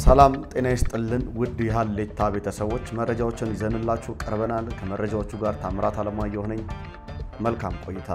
ሰላም ጤና ይስጥልን ውድ የሀሌታ ቤተሰቦች መረጃዎችን ይዘንላችሁ ቀርበናል። ከመረጃዎቹ ጋር ታምራት አለማየሁ ነኝ። መልካም ቆይታ።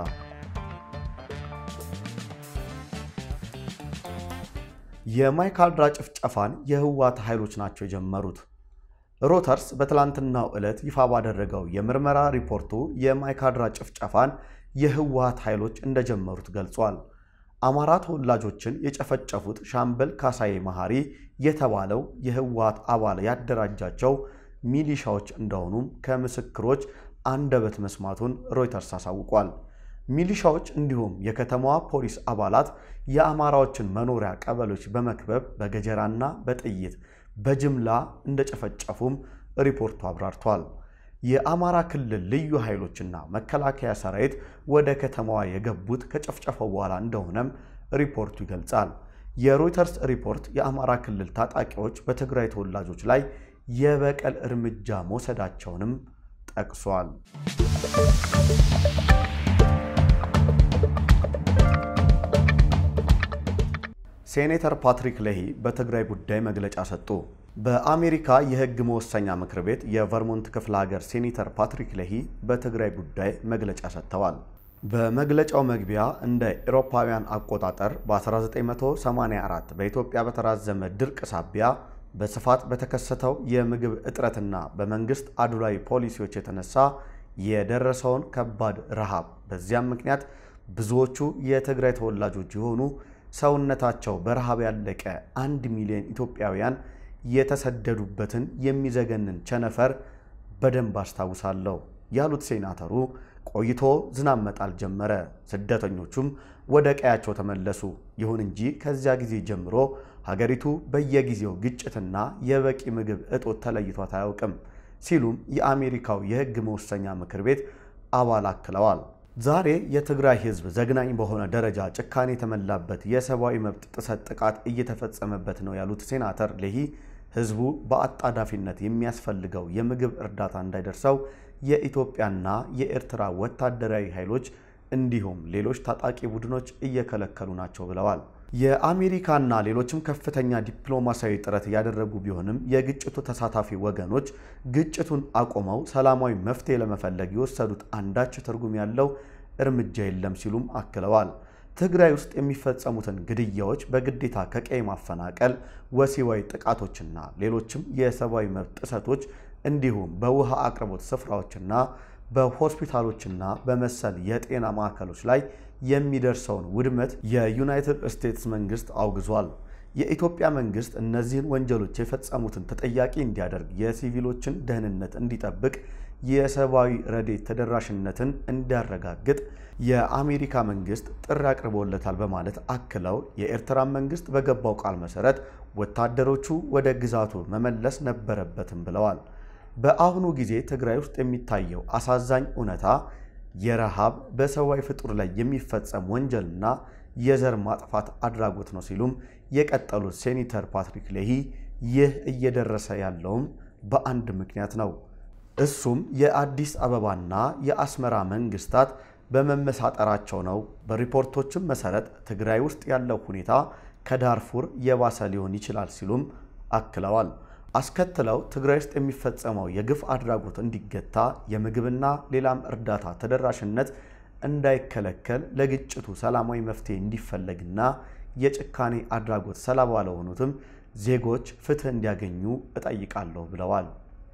የማይካድራ ጭፍጨፋን የህወሓት ኃይሎች ናቸው የጀመሩት። ሮተርስ በትላንትናው ዕለት ይፋ ባደረገው የምርመራ ሪፖርቱ የማይካድራ ጭፍጨፋን የህወሓት ኃይሎች እንደጀመሩት ገልጿል። አማራ ተወላጆችን የጨፈጨፉት ሻምበል ካሳዬ መሐሪ የተባለው የህወሓት አባል ያደራጃቸው ሚሊሻዎች እንደሆኑም ከምስክሮች አንደበት መስማቱን ሮይተርስ አሳውቋል። ሚሊሻዎች እንዲሁም የከተማዋ ፖሊስ አባላት የአማራዎችን መኖሪያ ቀበሌዎች በመክበብ በገጀራና በጥይት በጅምላ እንደጨፈጨፉም ሪፖርቱ አብራርቷል። የአማራ ክልል ልዩ ኃይሎችና መከላከያ ሰራዊት ወደ ከተማዋ የገቡት ከጨፍጨፈው በኋላ እንደሆነም ሪፖርቱ ይገልጻል። የሮይተርስ ሪፖርት የአማራ ክልል ታጣቂዎች በትግራይ ተወላጆች ላይ የበቀል እርምጃ መውሰዳቸውንም ጠቅሷል። ሴኔተር ፓትሪክ ሌሂ በትግራይ ጉዳይ መግለጫ ሰጡ። በአሜሪካ የሕግ መወሰኛ ምክር ቤት የቨርሞንት ክፍለ ሀገር ሴኔተር ፓትሪክ ሌሂ በትግራይ ጉዳይ መግለጫ ሰጥተዋል። በመግለጫው መግቢያ እንደ ኤሮፓውያን አቆጣጠር በ1984 በኢትዮጵያ በተራዘመ ድርቅ ሳቢያ በስፋት በተከሰተው የምግብ እጥረትና በመንግስት አድሏዊ ፖሊሲዎች የተነሳ የደረሰውን ከባድ ረሃብ፣ በዚያም ምክንያት ብዙዎቹ የትግራይ ተወላጆች የሆኑ ሰውነታቸው በረሃብ ያለቀ አንድ ሚሊዮን ኢትዮጵያውያን የተሰደዱበትን የሚዘገንን ቸነፈር በደንብ አስታውሳለሁ ያሉት ሴናተሩ ቆይቶ ዝናብ መጣል ጀመረ፣ ስደተኞቹም ወደ ቀያቸው ተመለሱ። ይሁን እንጂ ከዚያ ጊዜ ጀምሮ ሀገሪቱ በየጊዜው ግጭትና የበቂ ምግብ እጦት ተለይቷት አያውቅም ሲሉም የአሜሪካው የሕግ መወሰኛ ምክር ቤት አባል አክለዋል። ዛሬ የትግራይ ሕዝብ ዘግናኝ በሆነ ደረጃ ጭካኔ የተሞላበት የሰብአዊ መብት ጥሰት ጥቃት እየተፈጸመበት ነው ያሉት ሴናተር ሌሂ ሕዝቡ በአጣዳፊነት የሚያስፈልገው የምግብ እርዳታ እንዳይደርሰው የኢትዮጵያና የኤርትራ ወታደራዊ ኃይሎች እንዲሁም ሌሎች ታጣቂ ቡድኖች እየከለከሉ ናቸው ብለዋል። የአሜሪካና ሌሎችም ከፍተኛ ዲፕሎማሲያዊ ጥረት እያደረጉ ቢሆንም የግጭቱ ተሳታፊ ወገኖች ግጭቱን አቁመው ሰላማዊ መፍትሄ ለመፈለግ የወሰዱት አንዳች ትርጉም ያለው እርምጃ የለም ሲሉም አክለዋል። ትግራይ ውስጥ የሚፈጸሙትን ግድያዎች፣ በግዴታ ከቀይ ማፈናቀል፣ ወሲባዊ ጥቃቶችና ሌሎችም የሰብአዊ መብት ጥሰቶች እንዲሁም በውሃ አቅርቦት ስፍራዎችና በሆስፒታሎችና በመሰል የጤና ማዕከሎች ላይ የሚደርሰውን ውድመት የዩናይትድ ስቴትስ መንግስት አውግዟል። የኢትዮጵያ መንግስት እነዚህን ወንጀሎች የፈጸሙትን ተጠያቂ እንዲያደርግ፣ የሲቪሎችን ደህንነት እንዲጠብቅ፣ የሰብአዊ ረድኤት ተደራሽነትን እንዲያረጋግጥ የአሜሪካ መንግስት ጥሪ አቅርቦለታል በማለት አክለው የኤርትራን መንግስት በገባው ቃል መሰረት ወታደሮቹ ወደ ግዛቱ መመለስ ነበረበትም ብለዋል። በአሁኑ ጊዜ ትግራይ ውስጥ የሚታየው አሳዛኝ እውነታ የረሃብ በሰብአዊ ፍጡር ላይ የሚፈጸም ወንጀልና የዘር ማጥፋት አድራጎት ነው ሲሉም የቀጠሉት ሴኔተር ፓትሪክ ሌሂ ይህ እየደረሰ ያለውም በአንድ ምክንያት ነው። እሱም የአዲስ አበባና የአስመራ መንግስታት በመመሳጠራቸው ነው። በሪፖርቶችም መሰረት ትግራይ ውስጥ ያለው ሁኔታ ከዳርፉር የባሰ ሊሆን ይችላል ሲሉም አክለዋል። አስከትለው ትግራይ ውስጥ የሚፈጸመው የግፍ አድራጎት እንዲገታ የምግብና ሌላም እርዳታ ተደራሽነት እንዳይከለከል ለግጭቱ ሰላማዊ መፍትሄ እንዲፈለግና የጭካኔ አድራጎት ሰለባ ለሆኑትም ዜጎች ፍትህ እንዲያገኙ እጠይቃለሁ ብለዋል።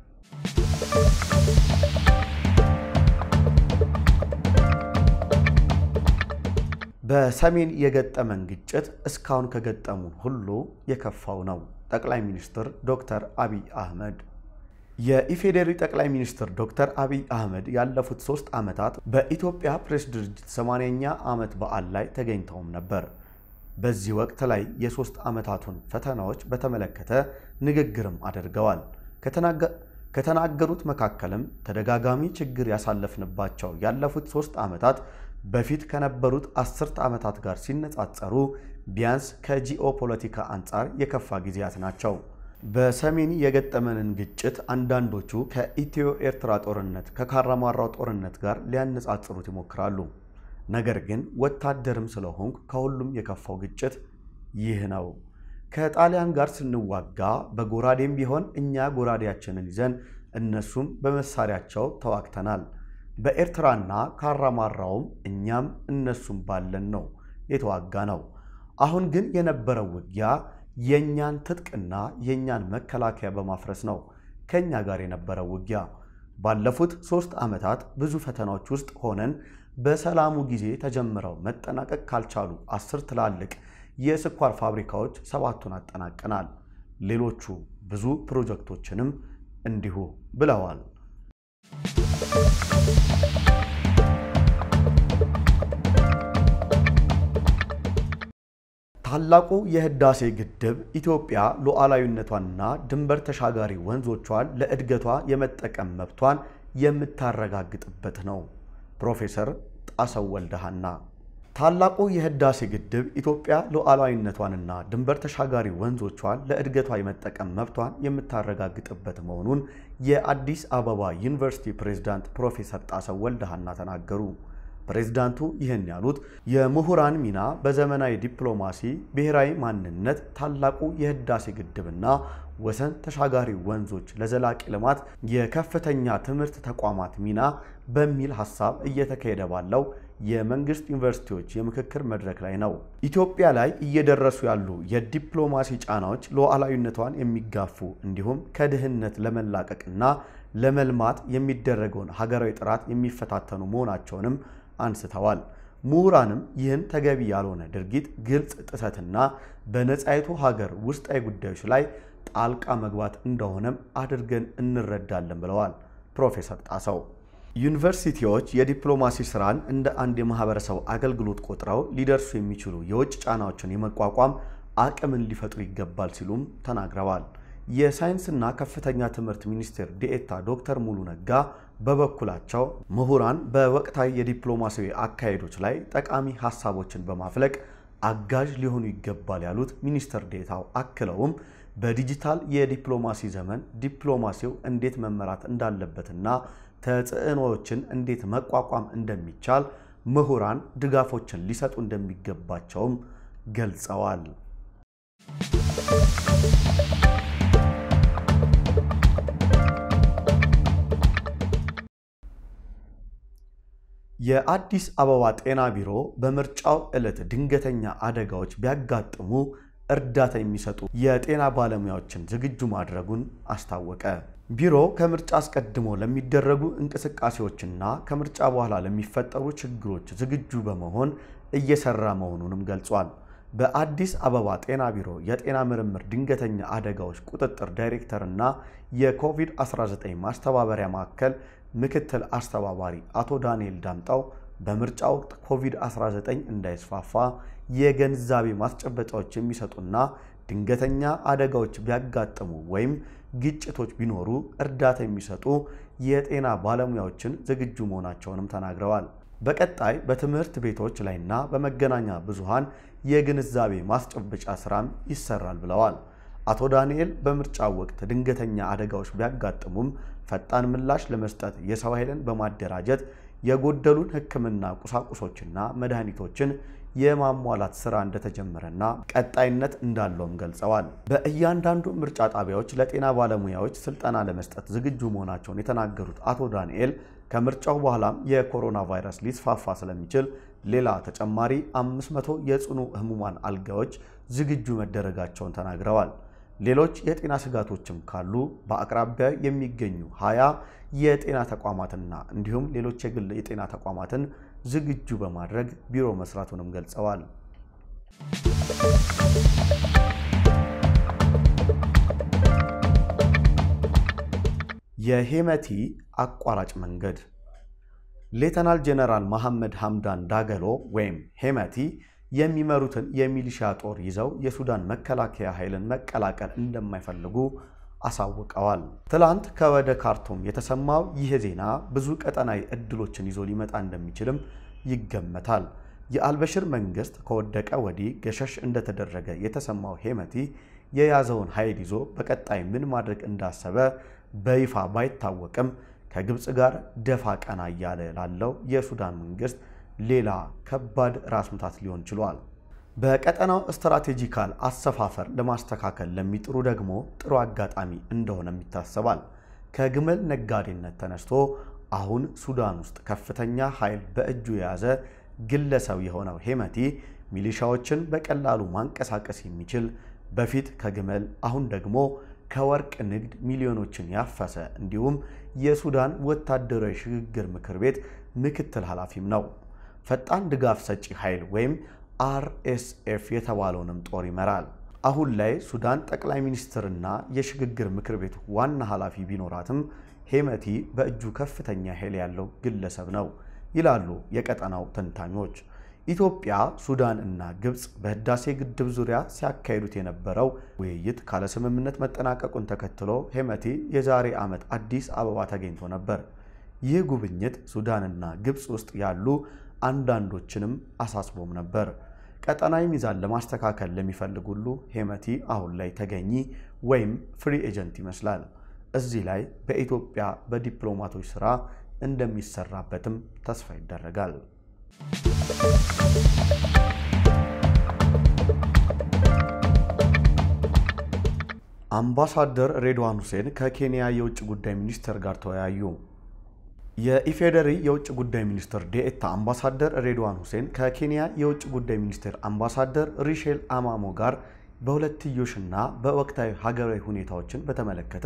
በሰሜን የገጠመን ግጭት እስካሁን ከገጠሙን ሁሉ የከፋው ነው። ጠቅላይ ሚኒስትር ዶክተር አብይ አህመድ የኢፌዴሪ ጠቅላይ ሚኒስትር ዶክተር አብይ አህመድ ያለፉት ሶስት ዓመታት በኢትዮጵያ ፕሬስ ድርጅት 80ኛ ዓመት በዓል ላይ ተገኝተውም ነበር። በዚህ ወቅት ላይ የሶስት ዓመታቱን ፈተናዎች በተመለከተ ንግግርም አድርገዋል። ከተናገሩት መካከልም ተደጋጋሚ ችግር ያሳለፍንባቸው ያለፉት ሶስት ዓመታት በፊት ከነበሩት አስርተ ዓመታት ጋር ሲነጻጸሩ ቢያንስ ከጂኦ ፖለቲካ አንጻር የከፋ ጊዜያት ናቸው። በሰሜን የገጠመንን ግጭት አንዳንዶቹ ከኢትዮ ኤርትራ ጦርነት፣ ከካራማራው ጦርነት ጋር ሊያነጻጽሩት ይሞክራሉ። ነገር ግን ወታደርም ስለሆንኩ ከሁሉም የከፋው ግጭት ይህ ነው። ከጣሊያን ጋር ስንዋጋ በጎራዴም ቢሆን እኛ ጎራዴያችንን ይዘን እነሱም በመሳሪያቸው ተዋግተናል። በኤርትራና ካራማራውም እኛም እነሱም ባለን ነው የተዋጋ ነው። አሁን ግን የነበረው ውጊያ የእኛን ትጥቅና የእኛን መከላከያ በማፍረስ ነው ከእኛ ጋር የነበረው ውጊያ። ባለፉት ሦስት ዓመታት ብዙ ፈተናዎች ውስጥ ሆነን በሰላሙ ጊዜ ተጀምረው መጠናቀቅ ካልቻሉ አስር ትላልቅ የስኳር ፋብሪካዎች ሰባቱን አጠናቀናል። ሌሎቹ ብዙ ፕሮጀክቶችንም እንዲሁ ብለዋል። ታላቁ የህዳሴ ግድብ ኢትዮጵያ ሉዓላዊነቷንና ድንበር ተሻጋሪ ወንዞቿን ለእድገቷ የመጠቀም መብቷን የምታረጋግጥበት ነው። ፕሮፌሰር ጣሰው ወልደሃና ታላቁ የህዳሴ ግድብ ኢትዮጵያ ሉዓላዊነቷንና ድንበር ተሻጋሪ ወንዞቿን ለእድገቷ የመጠቀም መብቷን የምታረጋግጥበት መሆኑን የአዲስ አበባ ዩኒቨርሲቲ ፕሬዝዳንት ፕሮፌሰር ጣሰው ወልደሃና ተናገሩ። ፕሬዝዳንቱ ይህን ያሉት የምሁራን ሚና በዘመናዊ ዲፕሎማሲ፣ ብሔራዊ ማንነት፣ ታላቁ የህዳሴ ግድብና ወሰን ተሻጋሪ ወንዞች ለዘላቂ ልማት የከፍተኛ ትምህርት ተቋማት ሚና በሚል ሀሳብ እየተካሄደ ባለው የመንግስት ዩኒቨርሲቲዎች የምክክር መድረክ ላይ ነው። ኢትዮጵያ ላይ እየደረሱ ያሉ የዲፕሎማሲ ጫናዎች ሉዓላዊነቷን የሚጋፉ እንዲሁም ከድህነት ለመላቀቅና ለመልማት የሚደረገውን ሀገራዊ ጥረት የሚፈታተኑ መሆናቸውንም አንስተዋል። ምሁራንም ይህን ተገቢ ያልሆነ ድርጊት ግልጽ ጥሰትና በነጻይቱ ሀገር ውስጣዊ ጉዳዮች ላይ ጣልቃ መግባት እንደሆነም አድርገን እንረዳለን ብለዋል ፕሮፌሰር ጣሰው። ዩኒቨርሲቲዎች የዲፕሎማሲ ስራን እንደ አንድ የማህበረሰብ አገልግሎት ቆጥረው ሊደርሱ የሚችሉ የውጭ ጫናዎችን የመቋቋም አቅምን ሊፈጥሩ ይገባል ሲሉም ተናግረዋል። የሳይንስና ከፍተኛ ትምህርት ሚኒስቴር ዴኤታ ዶክተር ሙሉ ነጋ በበኩላቸው ምሁራን በወቅታዊ የዲፕሎማሲያዊ አካሄዶች ላይ ጠቃሚ ሀሳቦችን በማፍለቅ አጋዥ ሊሆኑ ይገባል ያሉት ሚኒስትር ዴኤታው አክለውም በዲጂታል የዲፕሎማሲ ዘመን ዲፕሎማሲው እንዴት መመራት እንዳለበትና ተጽዕኖዎችን እንዴት መቋቋም እንደሚቻል ምሁራን ድጋፎችን ሊሰጡ እንደሚገባቸውም ገልጸዋል። የአዲስ አበባ ጤና ቢሮ በምርጫው ዕለት ድንገተኛ አደጋዎች ቢያጋጥሙ እርዳታ የሚሰጡ የጤና ባለሙያዎችን ዝግጁ ማድረጉን አስታወቀ። ቢሮው ከምርጫ አስቀድሞ ለሚደረጉ እንቅስቃሴዎችና ከምርጫ በኋላ ለሚፈጠሩ ችግሮች ዝግጁ በመሆን እየሰራ መሆኑንም ገልጿል። በአዲስ አበባ ጤና ቢሮ የጤና ምርምር ድንገተኛ አደጋዎች ቁጥጥር ዳይሬክተር እና የኮቪድ-19 ማስተባበሪያ ማዕከል ምክትል አስተባባሪ አቶ ዳንኤል ዳምጣው በምርጫ ወቅት ኮቪድ-19 እንዳይስፋፋ የግንዛቤ ማስጨበጫዎች የሚሰጡና ድንገተኛ አደጋዎች ቢያጋጥሙ ወይም ግጭቶች ቢኖሩ እርዳታ የሚሰጡ የጤና ባለሙያዎችን ዝግጁ መሆናቸውንም ተናግረዋል። በቀጣይ በትምህርት ቤቶች ላይና በመገናኛ ብዙሃን የግንዛቤ ማስጨበጫ ስራም ይሰራል ብለዋል። አቶ ዳንኤል በምርጫው ወቅት ድንገተኛ አደጋዎች ቢያጋጥሙም ፈጣን ምላሽ ለመስጠት የሰው ኃይልን በማደራጀት የጎደሉን ሕክምና ቁሳቁሶችና መድኃኒቶችን የማሟላት ስራ እንደተጀመረና ቀጣይነት እንዳለውም ገልጸዋል። በእያንዳንዱ ምርጫ ጣቢያዎች ለጤና ባለሙያዎች ስልጠና ለመስጠት ዝግጁ መሆናቸውን የተናገሩት አቶ ዳንኤል ከምርጫው በኋላም የኮሮና ቫይረስ ሊስፋፋ ስለሚችል ሌላ ተጨማሪ 500 የጽኑ ህሙማን አልጋዎች ዝግጁ መደረጋቸውን ተናግረዋል። ሌሎች የጤና ስጋቶችም ካሉ በአቅራቢያ የሚገኙ ሀያ የጤና ተቋማትና እንዲሁም ሌሎች የግል የጤና ተቋማትን ዝግጁ በማድረግ ቢሮ መስራቱንም ገልጸዋል። የሄመቲ አቋራጭ መንገድ ሌተናል ጄኔራል መሐመድ ሐምዳን ዳገሎ ወይም ሄመቲ የሚመሩትን የሚሊሻ ጦር ይዘው የሱዳን መከላከያ ኃይልን መቀላቀል እንደማይፈልጉ አሳውቀዋል። ትላንት ከወደ ካርቱም የተሰማው ይህ ዜና ብዙ ቀጠናዊ እድሎችን ይዞ ሊመጣ እንደሚችልም ይገመታል። የአልበሽር መንግስት ከወደቀ ወዲህ ገሸሽ እንደተደረገ የተሰማው ሄመቲ የያዘውን ኃይል ይዞ በቀጣይ ምን ማድረግ እንዳሰበ በይፋ ባይታወቅም ከግብፅ ጋር ደፋ ቀና እያለ ላለው የሱዳን መንግስት ሌላ ከባድ ራስ ምታት ሊሆን ችሏል። በቀጠናው ስትራቴጂካል አሰፋፈር ለማስተካከል ለሚጥሩ ደግሞ ጥሩ አጋጣሚ እንደሆነም ይታሰባል። ከግመል ነጋዴነት ተነስቶ አሁን ሱዳን ውስጥ ከፍተኛ ኃይል በእጁ የያዘ ግለሰብ የሆነው ሄመቲ ሚሊሻዎችን በቀላሉ ማንቀሳቀስ የሚችል በፊት ከግመል አሁን ደግሞ ከወርቅ ንግድ ሚሊዮኖችን ያፈሰ እንዲሁም የሱዳን ወታደራዊ ሽግግር ምክር ቤት ምክትል ኃላፊም ነው። ፈጣን ድጋፍ ሰጪ ኃይል ወይም አርኤስኤፍ የተባለውንም ጦር ይመራል። አሁን ላይ ሱዳን ጠቅላይ ሚኒስትርና የሽግግር ምክር ቤቱ ዋና ኃላፊ ቢኖራትም ሄመቲ በእጁ ከፍተኛ ኃይል ያለው ግለሰብ ነው ይላሉ የቀጠናው ተንታኞች። ኢትዮጵያ፣ ሱዳን እና ግብፅ በህዳሴ ግድብ ዙሪያ ሲያካሂዱት የነበረው ውይይት ካለ ስምምነት መጠናቀቁን ተከትሎ ሄመቲ የዛሬ ዓመት አዲስ አበባ ተገኝቶ ነበር። ይህ ጉብኝት ሱዳንና ግብፅ ውስጥ ያሉ አንዳንዶችንም አሳስቦም ነበር። ቀጠናዊ ሚዛን ለማስተካከል ለሚፈልግ ሁሉ ሄመቲ አሁን ላይ ተገኚ ወይም ፍሪ ኤጀንት ይመስላል። እዚህ ላይ በኢትዮጵያ በዲፕሎማቶች ስራ እንደሚሰራበትም ተስፋ ይደረጋል። አምባሳደር ሬድዋን ሁሴን ከኬንያ የውጭ ጉዳይ ሚኒስትር ጋር ተወያዩ። የኢፌዴሪ የውጭ ጉዳይ ሚኒስትር ዴኤታ አምባሳደር ሬድዋን ሁሴን ከኬንያ የውጭ ጉዳይ ሚኒስትር አምባሳደር ሪሼል አማሞ ጋር በሁለትዮሽና በወቅታዊ ሀገራዊ ሁኔታዎችን በተመለከተ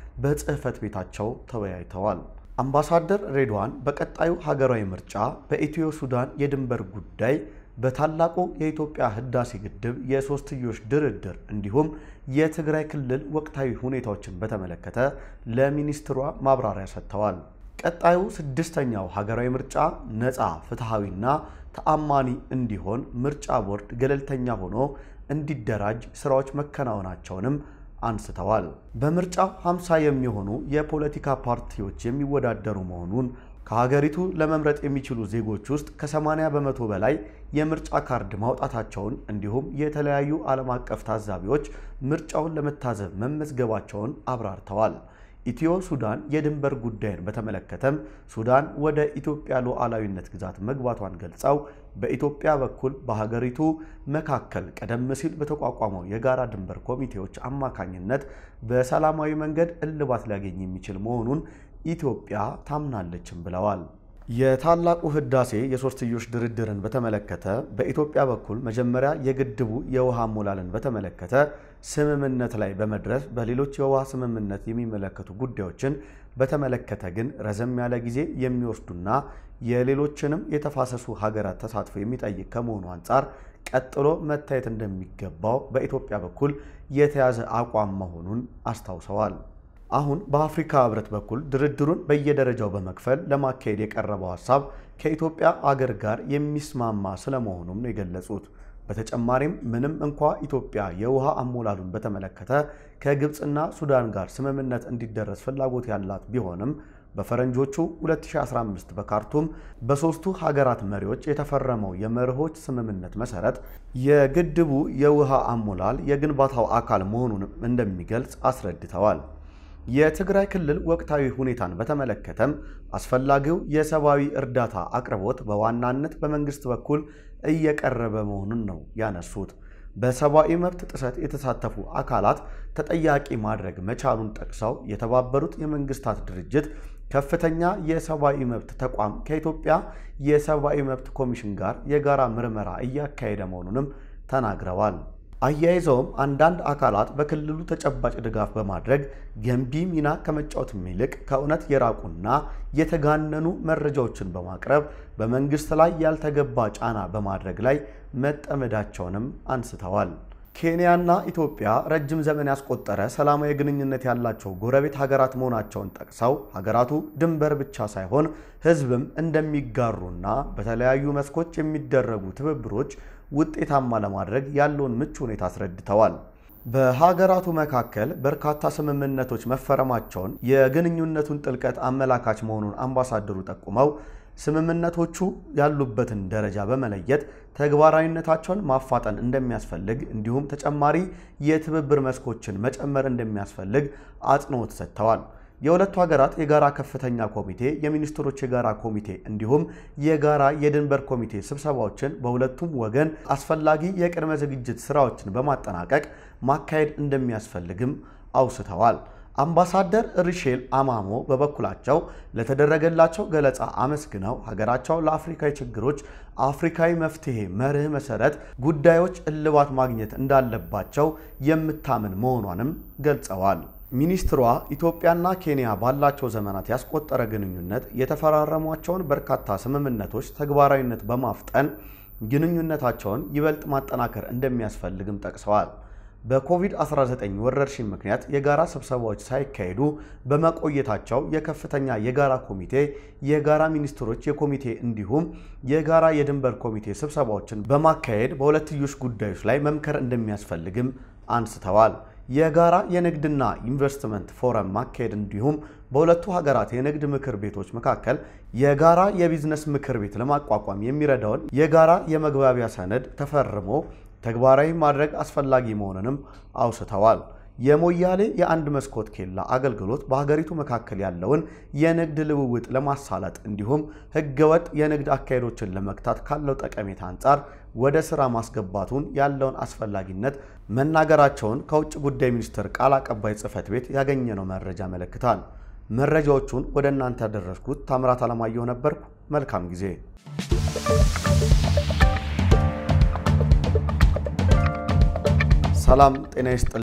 በጽህፈት ቤታቸው ተወያይተዋል። አምባሳደር ሬድዋን በቀጣዩ ሀገራዊ ምርጫ፣ በኢትዮ ሱዳን የድንበር ጉዳይ፣ በታላቁ የኢትዮጵያ ህዳሴ ግድብ የሶስትዮሽ ድርድር እንዲሁም የትግራይ ክልል ወቅታዊ ሁኔታዎችን በተመለከተ ለሚኒስትሯ ማብራሪያ ሰጥተዋል። ቀጣዩ ስድስተኛው ሀገራዊ ምርጫ ነፃ፣ ፍትሐዊና ተአማኒ እንዲሆን ምርጫ ቦርድ ገለልተኛ ሆኖ እንዲደራጅ ስራዎች መከናወናቸውንም አንስተዋል። በምርጫው 50 የሚሆኑ የፖለቲካ ፓርቲዎች የሚወዳደሩ መሆኑን ከሀገሪቱ ለመምረጥ የሚችሉ ዜጎች ውስጥ ከ80 በመቶ በላይ የምርጫ ካርድ ማውጣታቸውን እንዲሁም የተለያዩ ዓለም አቀፍ ታዛቢዎች ምርጫውን ለመታዘብ መመዝገባቸውን አብራርተዋል። ኢትዮ ሱዳን የድንበር ጉዳይን በተመለከተም ሱዳን ወደ ኢትዮጵያ ሉዓላዊነት ግዛት መግባቷን ገልጸው በኢትዮጵያ በኩል በሀገሪቱ መካከል ቀደም ሲል በተቋቋመው የጋራ ድንበር ኮሚቴዎች አማካኝነት በሰላማዊ መንገድ እልባት ሊያገኝ የሚችል መሆኑን ኢትዮጵያ ታምናለችም ብለዋል። የታላቁ ህዳሴ የሶስትዮሽ ድርድርን በተመለከተ በኢትዮጵያ በኩል መጀመሪያ የግድቡ የውሃ ሞላልን በተመለከተ ስምምነት ላይ በመድረስ በሌሎች የውሃ ስምምነት የሚመለከቱ ጉዳዮችን በተመለከተ ግን ረዘም ያለ ጊዜ የሚወስዱና የሌሎችንም የተፋሰሱ ሀገራት ተሳትፎ የሚጠይቅ ከመሆኑ አንጻር ቀጥሎ መታየት እንደሚገባው በኢትዮጵያ በኩል የተያዘ አቋም መሆኑን አስታውሰዋል። አሁን በአፍሪካ ህብረት በኩል ድርድሩን በየደረጃው በመክፈል ለማካሄድ የቀረበው ሀሳብ ከኢትዮጵያ አገር ጋር የሚስማማ ስለመሆኑም ነው የገለጹት። በተጨማሪም ምንም እንኳ ኢትዮጵያ የውሃ አሞላሉን በተመለከተ ከግብፅና ሱዳን ጋር ስምምነት እንዲደረስ ፍላጎት ያላት ቢሆንም በፈረንጆቹ 2015 በካርቱም በሦስቱ ሀገራት መሪዎች የተፈረመው የመርሆች ስምምነት መሰረት የግድቡ የውሃ አሞላል የግንባታው አካል መሆኑንም እንደሚገልጽ አስረድተዋል። የትግራይ ክልል ወቅታዊ ሁኔታን በተመለከተም አስፈላጊው የሰብአዊ እርዳታ አቅርቦት በዋናነት በመንግስት በኩል እየቀረበ መሆኑን ነው ያነሱት። በሰብአዊ መብት ጥሰት የተሳተፉ አካላት ተጠያቂ ማድረግ መቻሉን ጠቅሰው የተባበሩት የመንግስታት ድርጅት ከፍተኛ የሰብአዊ መብት ተቋም ከኢትዮጵያ የሰብአዊ መብት ኮሚሽን ጋር የጋራ ምርመራ እያካሄደ መሆኑንም ተናግረዋል። አያይዘውም አንዳንድ አካላት በክልሉ ተጨባጭ ድጋፍ በማድረግ ገንቢ ሚና ከመጫወትም ይልቅ ከእውነት የራቁና የተጋነኑ መረጃዎችን በማቅረብ በመንግስት ላይ ያልተገባ ጫና በማድረግ ላይ መጠመዳቸውንም አንስተዋል። ኬንያና ኢትዮጵያ ረጅም ዘመን ያስቆጠረ ሰላማዊ ግንኙነት ያላቸው ጎረቤት ሀገራት መሆናቸውን ጠቅሰው ሀገራቱ ድንበር ብቻ ሳይሆን ሕዝብም እንደሚጋሩና በተለያዩ መስኮች የሚደረጉ ትብብሮች ውጤታማ ለማድረግ ያለውን ምቹ ሁኔታ አስረድተዋል። በሀገራቱ መካከል በርካታ ስምምነቶች መፈረማቸውን የግንኙነቱን ጥልቀት አመላካች መሆኑን አምባሳደሩ ጠቁመው ስምምነቶቹ ያሉበትን ደረጃ በመለየት ተግባራዊነታቸውን ማፋጠን እንደሚያስፈልግ እንዲሁም ተጨማሪ የትብብር መስኮችን መጨመር እንደሚያስፈልግ አጽንኦት ሰጥተዋል። የሁለቱ ሀገራት የጋራ ከፍተኛ ኮሚቴ፣ የሚኒስትሮች የጋራ ኮሚቴ እንዲሁም የጋራ የድንበር ኮሚቴ ስብሰባዎችን በሁለቱም ወገን አስፈላጊ የቅድመ ዝግጅት ስራዎችን በማጠናቀቅ ማካሄድ እንደሚያስፈልግም አውስተዋል። አምባሳደር ሪሼል አማሞ በበኩላቸው ለተደረገላቸው ገለጻ አመስግነው ሀገራቸው ለአፍሪካዊ ችግሮች አፍሪካዊ መፍትሄ መርህ መሰረት ጉዳዮች እልባት ማግኘት እንዳለባቸው የምታምን መሆኗንም ገልጸዋል። ሚኒስትሯ ኢትዮጵያና ኬንያ ባላቸው ዘመናት ያስቆጠረ ግንኙነት የተፈራረሟቸውን በርካታ ስምምነቶች ተግባራዊነት በማፍጠን ግንኙነታቸውን ይበልጥ ማጠናከር እንደሚያስፈልግም ጠቅሰዋል። በኮቪድ-19 ወረርሽኝ ምክንያት የጋራ ስብሰባዎች ሳይካሄዱ በመቆየታቸው የከፍተኛ የጋራ ኮሚቴ፣ የጋራ ሚኒስትሮች የኮሚቴ እንዲሁም የጋራ የድንበር ኮሚቴ ስብሰባዎችን በማካሄድ በሁለትዮሽ ጉዳዮች ላይ መምከር እንደሚያስፈልግም አንስተዋል። የጋራ የንግድና ኢንቨስትመንት ፎረም ማካሄድ እንዲሁም በሁለቱ ሀገራት የንግድ ምክር ቤቶች መካከል የጋራ የቢዝነስ ምክር ቤት ለማቋቋም የሚረዳውን የጋራ የመግባቢያ ሰነድ ተፈርሞ ተግባራዊ ማድረግ አስፈላጊ መሆኑንም አውስተዋል። የሞያሌ የአንድ መስኮት ኬላ አገልግሎት በሀገሪቱ መካከል ያለውን የንግድ ልውውጥ ለማሳለጥ እንዲሁም ሕገወጥ የንግድ አካሄዶችን ለመግታት ካለው ጠቀሜታ አንጻር ወደ ስራ ማስገባቱን ያለውን አስፈላጊነት መናገራቸውን ከውጭ ጉዳይ ሚኒስቴር ቃል አቀባይ ጽሕፈት ቤት ያገኘነው መረጃ ያመለክታል። መረጃዎቹን ወደ እናንተ ያደረስኩት ታምራት አለማየሁ ነበርኩ። መልካም ጊዜ። ሰላም ጤና ይስጥ